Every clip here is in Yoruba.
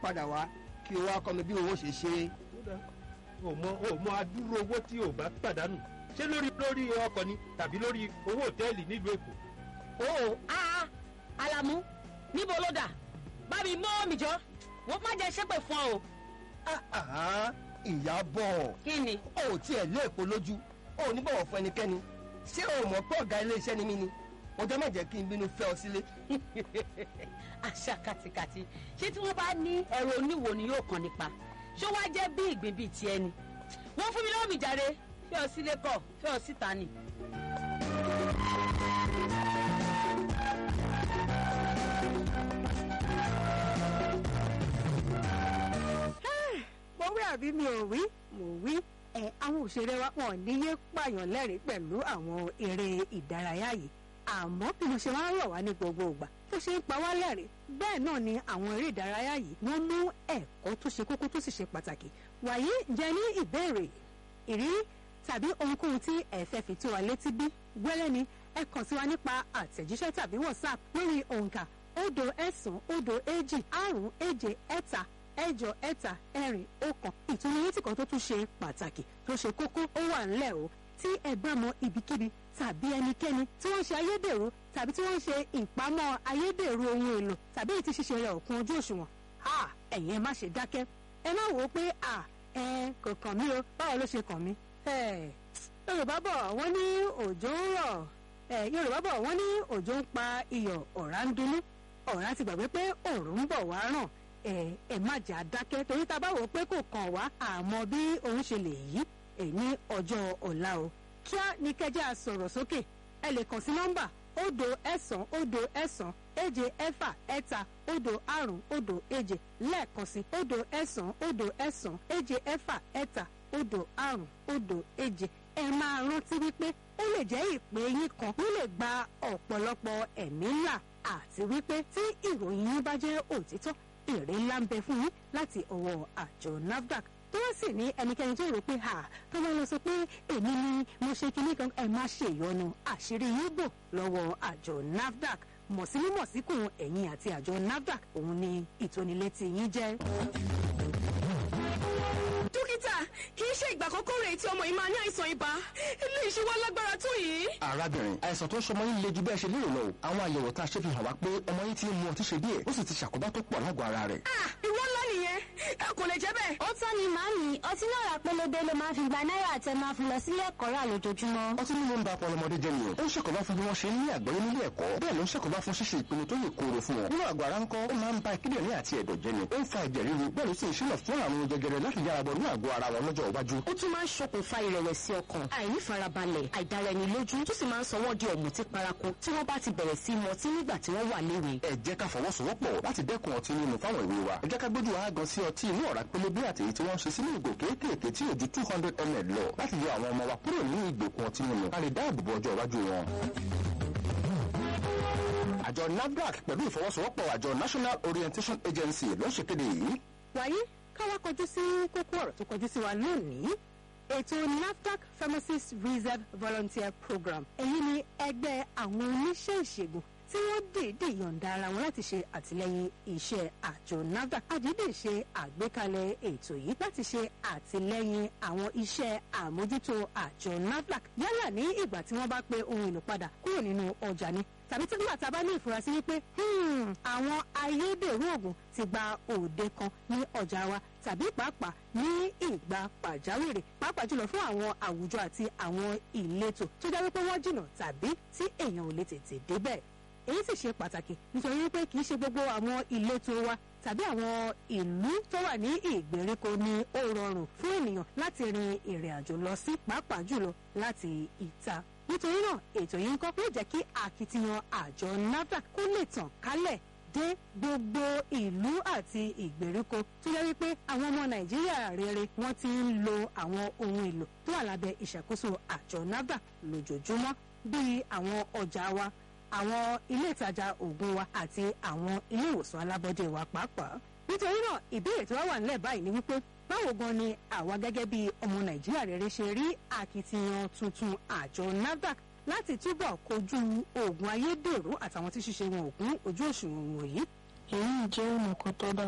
padà wá kí o wá kọ́ mi bí owó ṣe ṣe é. kódà o mọ o mọ adúrú owó tí o bá pàdánù ṣé lórí lórí ọkọ̀ ni tàbí lórí owó òtẹ́ẹ̀lì nílùú èkó. o a alamu níbo ló dà bá mi mọ́ mi jọ wọ́n má jẹ́ ṣépè fún ọ o. Àhá, ìyàbọ̀ kí ni. o ò tiẹ̀ lé èpo lójú o ò ní bọ̀wọ̀ fún ẹnikẹ́ni ṣé o mọ̀ pé ọ̀gá iléeṣẹ́ ni mí ni ọjọ́ má jẹ́ kí n bínú fẹ́ ọ sílé. àṣà kàtìkàtì ṣé tí wọ́n bá ní ẹ̀rọ oníwo ni yóò kàn nípa ṣó wá jẹ́ bí ìgbín bíi tiẹ̀ ni wọ́n fún mi lọ́wọ́ mi jáde fẹ́ ọ sílé kọ̀ fẹ́ ọ síta ni. mo wí àbí mi ò wí mo wí ẹ àwọn òṣèré wa wọn níyé pààyàn lẹ́rìí pẹ̀lú àwọn eré ìdárayá yìí àmọ́ bí mo ṣe máa ń rọ̀ wá ní gbogbo ìgbà tó ṣe ń pa wá lẹ́rìí bẹ́ẹ̀ náà ni àwọn eré ìdárayá yìí wọ́n mú ẹ̀kọ́ tó ṣe kókó tó sì ṣe pàtàkì wàyí jẹ́ ní ìbéèrè ìrírí tàbí ohunkóhun tí ẹ fẹ́ fi tó wa létí bí wẹ́lẹ́ ni ẹ kàn sí wa nípa àtẹ̀jíṣẹ́ tàbí whatsapp lórí òǹkà òdo ẹ̀sán òdo èjì àrún èje ẹ̀ta ẹ̀jọ ẹ̀ta ẹ̀rin ọ̀kan ìtúnyẹ̀tì kan tó tún ṣe pàtàkì tó ṣe kókó ó wà ńlẹ̀ o tí ẹ bá mọ ibikíbi tàbí ẹnikẹ́ni tí wọ́n ṣe ayédèrú tàbí tí wọ́n ṣe ìpamọ́ ayédèrú ohun èlò tàbí èyí tí ṣíṣe rẹ̀ òkun ojú òṣùwọ̀n ha ẹ̀yin ẹ má ṣe dákẹ́ ẹ má wò ó pé à ẹ kò kàn mí o báwo ló ṣe kàn mí. ẹ yorùbá bọ̀ wọ́n ní òjò ń rọ̀ ẹ yorùbá bọ̀ wọ́n ní òjò ń pa iyọ̀ ọ̀rá ń dunú ọ̀rá ti gbàgbé pé òòrùn ń bọ̀ wá ràn ẹ ẹ má jà dákẹ́ torí tá a bá wò ó pé kò kàn wá àmọ́ bí òun ṣe lè yí ẹ ní ọjọ́ ọ̀la o kíá ní kẹjá sọ̀rọ̀ sókè ẹ lè kàn sí nọ́mbà òdo ẹ̀sán òdo ẹ̀sán èje ẹ̀fà ẹ̀ta òdo àrún òdo èje lẹ́ẹ̀kan sí òdo ẹ̀sán òdo ẹ̀sán èje ẹ̀fà ẹ̀ta òdo àrún òdo èje ẹ máa rántí wípé ó lè jẹ́ ìpè yín kan ló lè gba ọ̀pọ̀lọpọ̀ ẹ̀mí ńlá àti wípé tí ìròyìn yín bá jẹ́ òtítọ́ èrè ńlá ń bẹ fún yín láti ọwọ́ àjọ nafdac tó wá sì ní ẹnikẹ́ni tó rò pé ha tó bá lọ sọ pé èmi ni mo ṣe kinní kan ẹ má ṣe ìyọnu àṣírí yín bò lọ́wọ́ àjọ nafdac mọ̀símú mọ̀síkùn ẹ̀yìn àti àjọ nafdac òun ni ìtónilétí yín jẹ́. dókítà kì í ṣe ìgbà àkọ́kọ́ rèé tí ọmọ yìí máa ní àìsàn ibà ilé ìṣe wa lágbára tó yìí. arábìnrin àìsàn tó ń ṣọmọ yín le ju bẹ́ẹ̀ ṣe lérò lọ o àwọn àyẹ̀wò tá a ṣe fi hàn wá pé ọmọ yín ti ń mu ọtí ṣe díẹ̀ ó sì ti ṣàkóbá tó pọ̀ lágọ̀ọ́ ara rẹ̀. ah ìwọ ńlá nìyẹn ẹ kò lè jẹ́ bẹ́ẹ̀. ó tán ni màámi ọtí náà rà pélébé ló máa fi gba náírà àtẹ máa fi lọ sílé ẹ̀kọ́ rà lójoojúmọ́. ọtí mímu ń ba ọpọlọ ọmọdé jẹ́ nìyẹn ó ń ṣàkóbá fún bí wọ́n ṣe ń ní àgbọ́yé nílé ẹ̀kọ́ bẹ́ẹ̀ ló ń ṣàkóbá fún ṣíṣe ìpinnu tó lè kóró fún wọn nínú àgọ́ ara ńkọ́ ó máa ń ba kíndìnrín àti ẹ̀dọ̀ jẹ́ ni ó ń fa ẹ̀jẹ̀ ríru bẹ́ẹ̀ ló sì ń ṣílọ̀ fún àrùn jẹjẹrẹ láti yára bọ̀ ní àgọ́ ara wọn lọ́jọ́ iwájú. ó tún máa ń ṣokùnfà ìrẹ̀wẹ̀sì ọkàn àìnífarabalẹ̀ àìdáraẹnilójú tó sì máa ń sọ wọ́n di ọ̀mùtí paraku tí wọ́n bá ti bẹ̀rẹ̀ sí mọtí nígbà tí wọ́n wà léwe. ẹ jẹ́ ká fọwọ́sowọ́pọ̀ láti dẹ́kun ọtí mímu fáwọn ìwé wa ẹ jẹ́ ká gbójú àágan sí ọtí inú ọ̀rá pélébé àti èyí tí wọ́n ń ṣe sínú ìgò kéékèèké tí ò ju two hundred ml lọ láti yọ àwọn ọmọ wa kúrò nínú ìgbèkùn ọtí mímu ká lè dáàbò bo ọjọ́ iwájú wọn. àjọ nafdac pẹ̀lú ìfọwọ́sowọ́pọ̀ àjọ national orientation agency ló ń ṣèkéde yìí. wàyí káwá kọjú sí kókó ọ̀rọ̀ tó kọjú sí wa lónìí ètò nafdac pharmacist reserve volunteer program èyí ni ẹgbẹ́ àwọn oníṣẹ́ ìṣègùn tí wọ́n dìídì yọ̀ǹda ara wọn láti ṣe àtìlẹ́yìn iṣẹ́ àjọ nafdac àdídì ṣe àgbékalẹ̀ ètò yìí láti ṣe àtìlẹ́yìn àwọn iṣẹ́ àmójútó àjọ nafdac yálà ní ìgbà tí wọ́n bá pe ohun èlò padà kúrò nínú ọjà ni tàbí tí nígbà tá a bá ní ìfurasí wípé àwọn ayédèrú oògùn ti gba òde kan ní ọjà wa tàbí pàápàá ní ìgbà pàjáwìrì pàápàá jùlọ fún àwọn àwùjọ àti àwọn ìletò tó jẹ́ wípé wọ́n jìnnà tàbí tí èèyàn ò lè tètè débẹ̀ èyí sì ṣe pàtàkì nítorí wípé kì í ṣe gbogbo àwọn ìletò wa tàbí àwọn ìlú tó wà ní ìgbèríko ni ó rọrùn fún ènìyàn láti rin ìrìn àjò lọ sí pàápàá jùlọ láti ìta nítorí náà ètò yìí ń kọ́ pé jẹ́ kí akitiyan àjọ nafdac kó lè tàn kálẹ̀ dé gbogbo ìlú àti ìgbèríko tó yẹ wípé àwọn ọmọ nàìjíríà rere wọ́n ti ń lo àwọn ohun èlò tó wà lábẹ́ ìṣàkóso àjọ nafdac lójoojúmọ́ bíi àwọn ọjà wa àwọn ilé ìtajà oògùn wa àti àwọn ilé ìwòsàn alábọ́dé wa pàápàá nítorí náà ìbéèrè tí wọ́n wà nílẹ̀ báyìí ni wípé báwo gan ni àwa gẹ́gẹ́ bí ọmọ nàìjíríà rere ṣe rí akitiyan tuntun àjọ nafdac láti túbọ̀ kojú oògùn ayédèrú àtàwọn tí ṣíṣe wọn òkun ojú òṣùwọ̀n wọ̀nyí. èyí jẹ́ ọ̀nà kan tó dára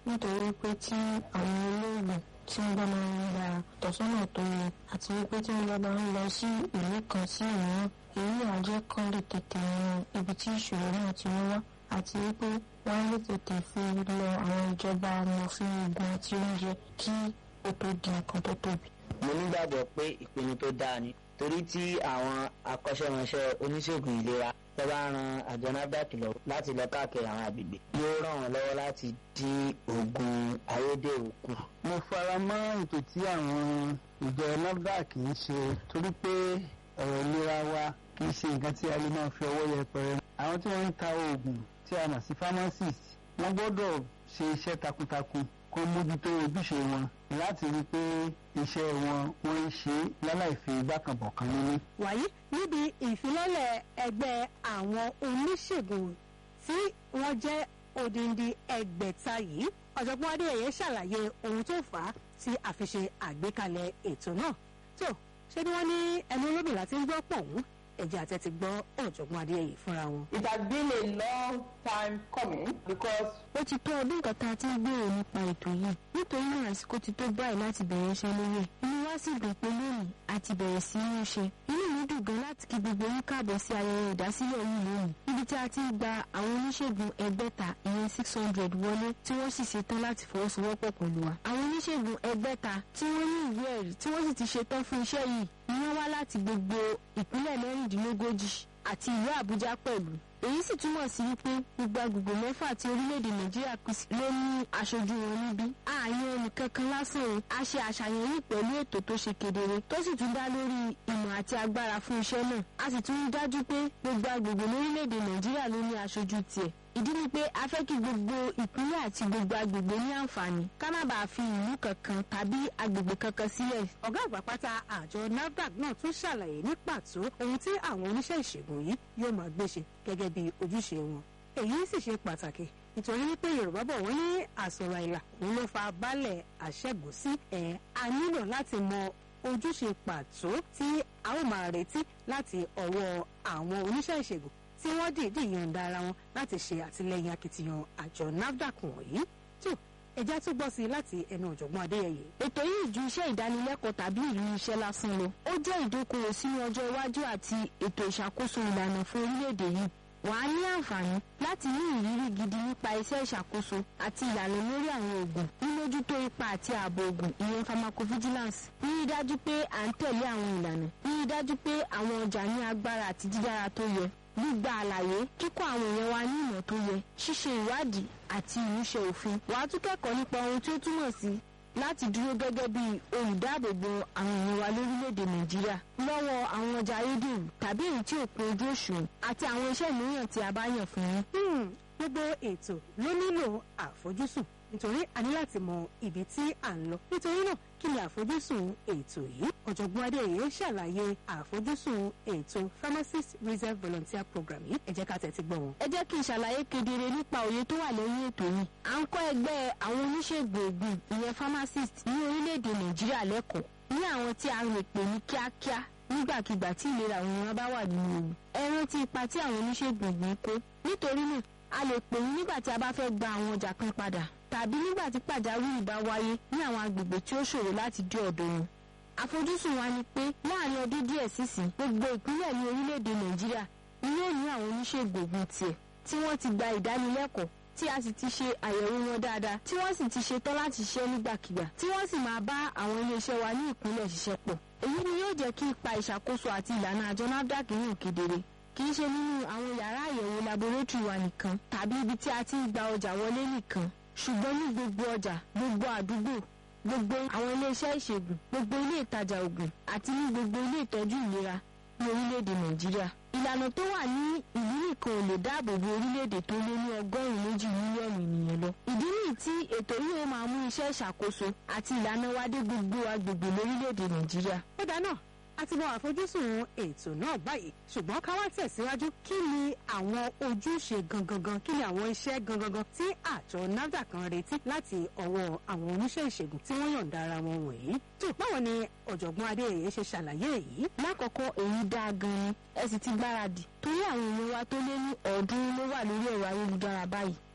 nítorí pé tí àwọn olóògùn tí wọ́n bá máa ń gba ìtọ́sọ́nà tó yẹ àti wípé tí wọ́n bá máa ń lọ sí ìlú kan sí ìmíràn èyí àjẹ́ kan lè tètè yan ibi tí ìṣòro náà ti wá àti wípé wọ́n lè tètè fi lọ àwọn ìjọba amòfin ogun àti oúnjẹ kí ó tó di nǹkan tó tóbi. mo nígbàgbọ́ pé ìpinnu tó dáa ni torí tí àwọn akọ́ṣẹ́mọṣẹ́ oníṣègùn ìlera tó bá ran àjọ nafdac lọ láti lọ káàkiri àwọn àgbègbè yóò ràn wọ́n lọ́wọ́ láti dín oògùn ayédèrú kù. mo fara mọ́ ètò tí àwọn ìjọ nafdac ń ṣe torí pé ọ̀rọ̀ ìlera wa kì í ṣe nǹkan tí a lè máa fi ọwọ́ yẹpẹrẹ. àwọn tí wọ́n ń ta oògùn tí a mọ̀ sí pharmacist wọ́n gbọ́dọ̀ ṣe iṣẹ́ takuntakun kó mójútó ojúṣe wọn láti rí i pé iṣẹ́ wọn wọ́n ń ṣe láláì fi gbàkànbọ̀kan nínú. wàyí níbi ìfilọ́lẹ̀ ẹgbẹ́ àwọn oníṣègùn tí wọ́n jẹ́ odindi ẹgbẹ̀ta yìí ọ̀jọ̀gbọ́n adéyẹyẹ ṣàlàyé ohun tó fà á tí a fi ṣe àgbékalẹ̀ ètò náà tó ṣé ni wọ́n ní ẹnu olóbìnrin láti ń gbọ́ pọ̀hún ẹ̀jẹ̀ àti ti gbọ́ ọ̀jọ̀gbọ́n adéyẹyẹ fúnra wọn. It has been a long time coming because. ó ti tó ọdún kan tá a ti ń gbèrò nípa ètò yìí nítorí náà àsìkò ti tó báyìí láti bẹ̀rẹ̀ iṣẹ́ lórí ẹ̀ inú wa sì dùn pé lónìí a ti bẹ̀rẹ̀ sí í ṣe inú mi dùn gan láti kí gbogbo yín káàbọ̀ sí ayẹyẹ ìdásílẹ̀ yìí lónìí níbi tí a ti ń gba àwọn oníṣègùn ẹgbẹ́ta ìyẹn six hundred wọlé tí wọ́n sì ṣetán láti fọwọ́sowọ́pọ̀ pẹ̀lú wa àwọn oníṣègùn ẹgbẹ́ta tí wọ́n ní ìwé ẹ̀rí tí wọ́n sì ti ṣetán fún iṣẹ́ yìí ni wọ́n wá láti gbogbo ìpínlẹ̀ mẹ́rìndínlógójì àti ìlú àbújá pẹ̀lú èyí sì túmọ̀ sí wípé gbogbo agbègbè mẹ́fà tí orílẹ̀-èdè nàìjíríà pín sí ló ní aṣojú wọn níbí ààyè ẹnìkankan lásán o a ṣe àṣàyàn yìí pẹ̀lú ètò tó ṣe kedere tó sì tún dá lórí ìmọ̀ àti agbára fún iṣẹ́ náà a sì tún rí dájú pé gbogbo agbègbè lórílẹ̀-èdè nàìjíríà ló ní aṣojú tiẹ̀ ìdí ni pé a fẹ́ kí gbogbo ìpínlẹ̀ àti gbogbo agbègbè ní àǹfààní ká má bàa fi ìlú kankan tàbí agbègbè kankan sílẹ̀. ọ̀gá àgbà pátá àjọ nafdac náà tún ṣàlàyé ní pàtó ohun tí àwọn oníṣẹ́ ìṣègùn yìí yóò máa gbé ṣe gẹ́gẹ́ bí ojúṣe wọn. èyí sì ṣe pàtàkì nítorí wípé yorùbá bọ̀ wọ́n ní àsọ̀rọ̀ àìlà òun ló fa baálẹ̀ àṣẹ́gun sí ẹ̀ a nílò láti mọ ojúṣe pàtó tí a ó máa retí láti ọwọ́ àwọn oníṣẹ́ ìṣègùn tí wọ́n dìídì yọ̀ǹda ara wọn láti ṣe àtìlẹyìn akitiyan àjọ nafdac wọ̀nyí tó ẹja tó gbọ́ sí i láti ẹnu ọ̀jọ̀gbọ́n adéyẹyẹ. ètò yìí ju iṣẹ́ ìdánilẹ́kọ̀ọ́ tàbí ìlú iṣẹ́ lásán lọ ó jẹ́ ìdókòwò sínú ọjọ́ iwájú àti ètò ìṣàkóso ìlànà fún orílẹ̀-èdè yìí wà á ní àǹfààní láti ní ìrírí gidi nípa iṣẹ́ ìṣàkóso àti ìlànà lórí àwọn oògùn mímójútó ipa àti ààbò oògùn ìyẹn pharmacovigilance rírí dájú pé à ń tẹ̀lé àwọn ìlànà rírí dájú pé àwọn ọjà ní agbára àti dídára tó yẹ gbígba àlàyé kíkọ́ àwọn èèyàn wa ní ìmọ̀ tó yẹ ṣíṣe ìwádìí àti ìmúṣẹ òfin wàá tún kẹ́kọ̀ọ́ nípa ohun tí ó túmọ̀ sí láti dúró gẹ́gẹ́ bí olùdáàbòbò àwọn èèyàn wa lórílẹ̀‐èdè nàìjíríà lọ́wọ́ àwọn ọjà ayédèrú tàbí èyí tí ò pé ojú òṣùwọ̀n àti àwọn iṣẹ́ mìíràn tí a bá yàn fún yín. gbogbo ètò ló nílò àfojúsùn nítorí a ní láti mọ ibi tí à ń lọ nítorí náà kí ni àfojúsùn ètò yìí ọ̀jọ̀gbọ́n adéyẹ ṣàlàyé àfojúsùn ètò pharmacist reserve volunteer program yìí ẹ jẹ́ ká tẹ̀sí gbọ́ wọn. ẹ jẹ́ kí n ṣàlàyé kedere nípa òye tó wà lẹ́yìn ètò yìí à ń kọ́ ẹgbẹ́ àwọn oníṣègùn ògùn ìyẹn pharmacist ní orílẹ̀-èdè nàìjíríà lẹ́kọ̀ọ́ ní àwọn tí a lè pè ní kíákíá nígbàkigbà tí ìlera àwọn èèyàn bá wà nínú ewu ẹ rántí ipa tí àwọn oníṣègùn ògùn kó nítorí náà a lè pè yín nígbà tí a bá fẹ́ gba àwọn ọjà kan padà tàbí nígbà tí pàjáwìrì bá wáyé ní àwọn agbègbè tí ó ṣòro láti dé ọ̀dọ̀ wọn. àfojúsùn wa ni pé láàrin ọdún díẹ̀ sísìn gbogbo ìpínlẹ̀ ní orílẹ̀-èdè nàìjíríà ni yóò ní àwọn oníṣègùn ògùn tiẹ̀ tí wọ́n ti gba ìdánilẹ́kọ̀ọ́ tí a sì ti ṣe àyẹ̀wò wọn dáadáa tí wọ́n sì ti ṣetán láti ṣiṣẹ́ nígbàkigbà tí wọ́n sì máa bá àwọn iléeṣẹ́ wa ní ìpínlẹ̀ ṣiṣẹ́ pọ̀. èyí ni yóò jẹ́ kí ipa ìṣàkóso àti ìlànà àjọ nafdac hàn kedere kì í ṣe nínú àwọn yàrá àyẹ̀wò laboratory wa nìkan tàbí ibi tí a ti ń gba ọjà wọlé nìkan ṣùgbọ́n ní gbogbo ọjà gbogbo àdúgbò gbogbo àwọn iléeṣẹ́ ìṣègùn gbogbo ilé ìtajà ògùn àti ní gbogbo ilé ìtọ́jú ìlera ní orílẹ̀-èdè nàìjíríà. ìlànà tó wà ní ìlú nìkan ò lè dáàbò bo orílẹ̀-èdè tó lé ní ọgọ́rùn-ún méjì mílíọ̀nù ènìyàn lọ. ìdí nìyí tí ètò yìí ó máa mú iṣẹ́ ìṣàkóso àti ìlànà wa dé gbogbo agbègbè lórílẹ̀-èdè nàìjíríà. ó dáná a ti mọ àfojúsùn ètò náà báyìí ṣùgbọ́n ká wá tẹ̀síwájú kí ni àwọn ojúṣe gangan kí ni àwọn iṣẹ́ gangan tí àjọ nafdac kan retí láti ọwọ́ àwọn oníṣẹ́ ìṣègùn tí wọ́n yọ̀ǹda ara wọn wọ̀nyí. tó báwo ni ọ̀jọ̀gbọ́n adéyẹyẹ ṣe ṣàlàyé èyí. lákọ̀ọ́kọ́ èyí dáa gan-an ẹ sì ti gbáradì torí àwọn èèyàn wa tó lé ní ọ̀ọ́dúnrún ló wà lórí ẹ̀rọ ayélujára báyìí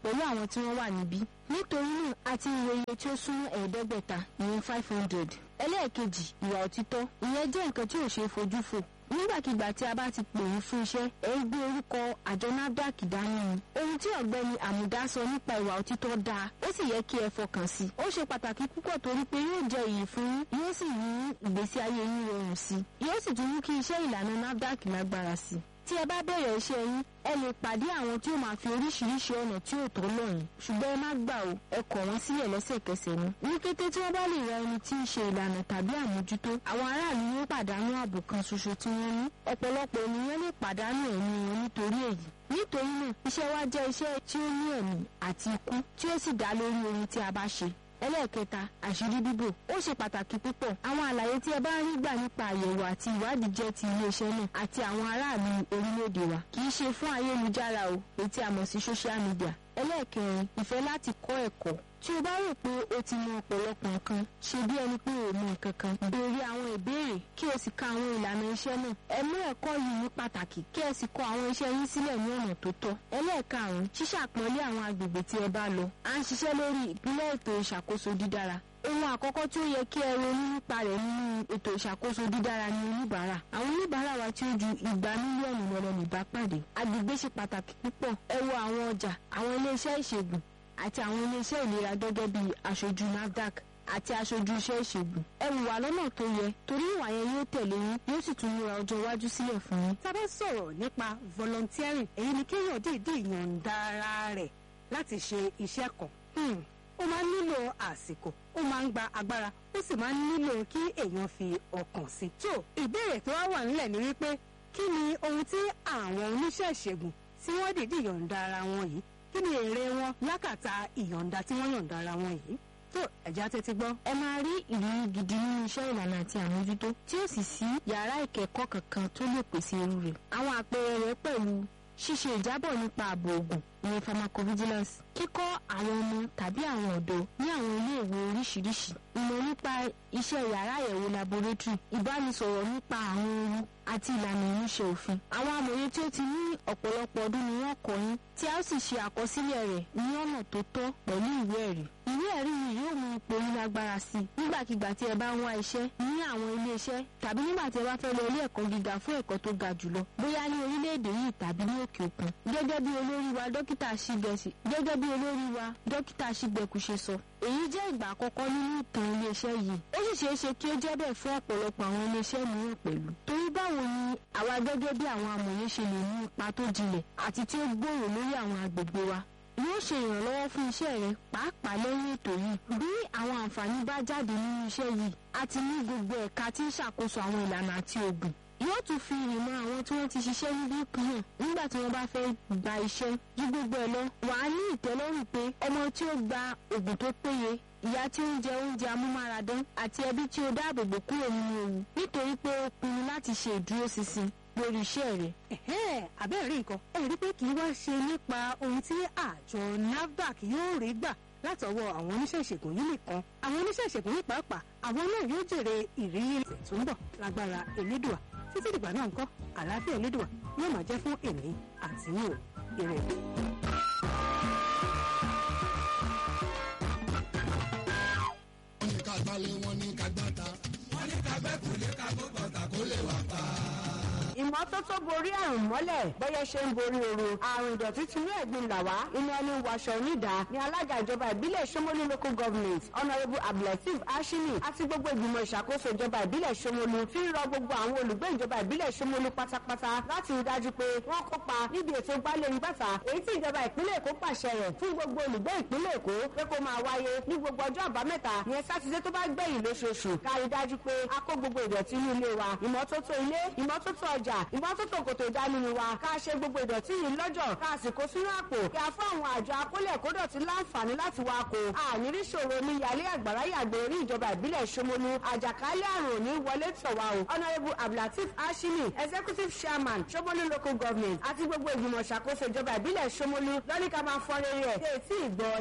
pẹ̀lú àwọn tí wọ́n wà níbí nítorí náà a ti ń wo iye tí ó súnmọ́ ẹ̀ẹ́dẹ́gbẹ̀ta ìyẹn five hundred ẹlẹ́ẹ̀kejì ìwà òtítọ́ ìyẹn jẹ́ nǹkan tí ò ṣeé fojú fò nígbàkigbà tí a bá ti pè yín fún iṣẹ́ ẹ ń gbé orúkọ àjọ nafdac dání ni ohun tí ọ̀gbẹ́ni àmùdá sọ nípa ìwà òtítọ́ dáa ó sì yẹ kí ẹ fọkàn sí i ó ṣe pàtàkì púpọ̀ torí pé yóò jẹ iyì fún yín yóò sì mú ìgbésí ayé yín rọrùn sí i yóò sì tún mú kí iṣẹ́ ìlànà nafdac lágbára sí i tí ẹ bá bẹ̀rẹ̀ iṣẹ́ yín ẹ lè pàdé àwọn tí ó máa fi oríṣiríṣi ọ̀nà tí ò tó lọ́yìn ṣùgbọ́n ẹ má gbà o ẹ kọ̀ wọ́n sílẹ̀ lẹ́sẹ̀kẹsẹ̀ ni. ní kété tí wọ́n bá lè ra ẹni tí ń ṣe ìlànà tàbí àmójútó àwọn aráàlú yóò pàdánù ààbò kan ṣoṣo tí wọ́n ní ọ̀pọ̀lọpọ̀ ènìyàn lè pàdánù ẹ̀mí wọn nítorí èyí nítorí náà iṣẹ́ wa jẹ́ iṣẹ́ tí ó ní ẹ̀mí àti ikú tí ó sì dá lórí ohun tí a bá ṣe ẹlẹ́ẹ̀kẹta àṣírí bíbò ó ṣe pàtàkì púpọ̀ àwọn àlàyé tí ẹ bá ń rí gbà nípa àyẹ̀wò àti ìwádìí jẹ́ ti iléeṣẹ́ náà àti àwọn aráàlú orílẹ̀-èdè wa kì í ṣe fún ayélujára o èyí tí a mọ̀ sí social media ẹlẹ́ẹ̀kẹrin ìfẹ́ láti kọ́ ẹ̀kọ́ tí o bá rò pé o ti mọ ọ̀pọ̀lọpọ̀ nǹkan ṣe bí ẹni pé o mọ nǹkan kan béèrè àwọn ìbéèrè kí o sì ka àwọn ìlànà iṣẹ́ náà ẹ mú ẹ̀kọ́ yìí ní pàtàkì kí ẹ sì kọ àwọn iṣẹ́ yín sílẹ̀ ní ọ̀nà tó tọ́ ẹlẹ́ẹ̀karùn-ún ṣíṣàpọ́nlé àwọn agbègbè tí ẹ bá lọ à ń ṣiṣẹ́ lórí ìpínlẹ̀ ètò ìṣàkóso dídára ohun àkọ́kọ́ tí ó yẹ kí ẹ ronú nípa rẹ̀ nínú ètò ìṣàkóso dídára ni oníbàárà àwọn oníbàárà wa tí ó ju igba mílíọ̀nù lọ́rọ̀ nìbá pàdé agbègbè ṣe pàtàkì púpọ̀ ẹ wo àwọn ọjà àwọn iléeṣẹ́ ìṣègùn àti àwọn iléeṣẹ́ ìlera gẹ́gẹ́ bí aṣojú nafdac àti aṣojú iṣẹ́ ìṣègùn ẹ wùwà lọ́nà tó yẹ torí ìwà yẹn yóò tẹ̀lé yín yóò sì tún múra ọjọ́ iwájú sílẹ̀ fún yín. tá a bá sọ̀rọ̀ nípa volunteering èyí ni kéèyàn dìídì yọ̀ǹda ara rẹ̀ láti ṣe iṣẹ́ kan ó máa ń nílò àsìkò ó máa ń gba agbára ó sì máa ń nílò kí èèyàn fi ọkàn sí. tó ìbéèrè tó wá wà nílẹ̀ ni wípé kí ni ohun tí àwọn oníṣẹ́ ìṣègùn tí wọ́n dìídì yọ̀ǹda ara wọn yìí kí ni èrè wọn lákàtà ìyọ̀ǹda tí wọ́n yọ̀ǹda ara wọn yìí tó ẹ̀já tẹ́tí gbọ́. ẹ máa rí ìrírí gidi nínú iṣẹ́ ìlànà àti àmójútó tí ó sì sí yàrá ìkẹ́kọ̀ọ́ kankan tó lè pèsè irú rẹ̀. àwọn àpẹẹrẹ rẹ̀ pẹ̀lú ṣíṣe ìjábọ̀ nípa ààbò ògùn ìyẹn pharmacovigilance kíkọ́ àwọn ọmọ tàbí àwọn ọ̀dọ́ ní àwọn iléèwé oríṣiríṣi ìmọ̀ nípa iṣẹ́ yàrá àyẹ̀wò laboratory ìbánisọ̀rọ̀ nípa àwọn ohun àti ìlànà ìmúṣẹ òfin àwọn amòye tí ó ti ní ọ̀pọ̀lọpọ̀ ọdún ni wọ́n kọ́ yín tí a ó sì ṣe àkọsílẹ̀ rẹ̀ ní ọ̀nà tó tọ́ pẹ̀lú ìwé ẹ̀rí ìwé ẹ̀rí yìí yóò mú ipò yín lágbára sí i nígbàkigbà tí ẹ bá ń wá iṣẹ́ ní àwọn ilé iṣẹ́ tàbí nígbà tí ẹ bá fẹ́ lọ ilé ẹ̀kọ́ gíga fún ẹ̀kọ́ tó ga jùlọ bóyá ní orílẹ̀-èdè yìí tàbí ní òkè òkun gẹ́gẹ́ bí olórí wa dókítà ṣígẹ̀sì gẹ́gẹ́ bí olórí wa dókítà ṣígbẹ̀kù ṣe sọ èyí jẹ́ ìgbà àkọ́kọ́ nínú ìtàn iléeṣẹ́ yìí ó sì ṣeé ṣe kí ó jẹ́ bẹ́ẹ̀ fún ọ̀pọ̀lọpọ̀ àwọn iléeṣẹ́ mìíràn pẹ̀lú torí báwo ni àwa gẹ́gẹ́ bí àwọn amòye ṣe lè ní ipa tó jinlẹ̀ àti tí ó gbòòrò lórí àwọn agbègbè wa yóò ṣe ìrànlọ́wọ́ fún iṣẹ́ rẹ pàápàá lẹ́yìn ètò yìí bí àwọn àǹfààní bá jáde nínú iṣẹ́ yìí a ti ní gbogbo ẹ̀ka tí ń ṣàkóso àwọn ìlànà àti ògùn yóò tún fi ìmọ̀ àwọn tí wọ́n ti ṣiṣẹ́ níbí hàn nígbà tí wọ́n bá fẹ́ gba iṣẹ́ ju gbogbo ẹ̀ lọ wàá ní ìtẹ́lọ́rùn pé ọmọ tí ó gba ògùn tó péye ìyá tí ó ń jẹ oúnjẹ amúmáradán àti ẹbí tí ó dáàbòbò kúrò nínú ewu nítorí pé ó pinnu láti ṣe ìdúróṣinṣin lórí iṣẹ́ rẹ̀. àbẹ́rẹ́ rí nǹkan ẹ rí pé kì í wá ṣe nípa ohun tí àjọ nafdac yóò rí gbà látọwọ́ àwọn oníṣẹ́ ìṣègùn yìí nìkan àwọn oníṣẹ́ ìṣègùn yìí pàápàá àwọn náà yóò jèrè ìrírí tó ń bọ̀ lágbára elédùà títí dìgbà náà ńkọ́ àlàáfíà elédùà yóò máa jẹ́ fún èmi àti yín o ire. wọ́n ní ká gbálẹ̀ wọ́n ní ká gbáta wọ́n ní ká gbẹ́kùlé ká gbọ́gbọ̀ta kó lè wà pa ìmọ́tótó borí àrùn mọ́lẹ̀ bọ́yẹ ṣe ń borí ooru àrùn ìdọ̀tí ti ní ẹ̀gbin là wá inú ẹni wàṣọ onídà ní alága ìjọba ìbílẹ̀ Ṣómólú local government honourable abdulateef ashimi àti gbogbo ìgbìmọ̀ ìṣàkóso ìjọba ìbílẹ̀ Ṣómólú fi ń rọ gbogbo àwọn olùgbé ìjọba ìbílẹ̀ Ṣómólú pátápátá láti rí dájú pé wọ́n kópa níbi ètò gbálẹ̀ ìgbàta èyí tí ìjọba ìpínlẹ̀ Èkó pàṣẹ rẹ̀ fún gbogbo olùgbé ìpínlẹ̀ Èkó pé kó máa wáyé ní gbogbo ọjọ́ àbámẹ́ta ìyẹn sátidé tó bá gbẹ̀yìn lóṣooṣù ká rí dájú pé a kó gbogbo ìdọ̀tí inú ilé wa ìmọ́tótó ilé ìmọ́tótó ọjà ìmọ́tótó kòtò ìdánimọ̀ wa ká ṣe gbogbo ìdọ̀tí yìí lọ́jọ́ ká sì kó sínú àpò kí a fún àwọn àjọ akólẹ̀ kódọ̀tí láǹfààní láti wá kó ànírí ṣòro ní yàlé àgbàrá yàgbé orí ìjọba ìbílẹ̀ Ṣómólú àjàkálẹ̀ àrùn òní wọlé tọ̀ wá o honourable abdulateef ashimi executive chairman Ṣómólú local government àti gbogbo ìgbìmọ̀ ṣàkóso ìjọba ìbílẹ̀ Ṣómólú lọ́ní ká máa fọ́ rere ẹ̀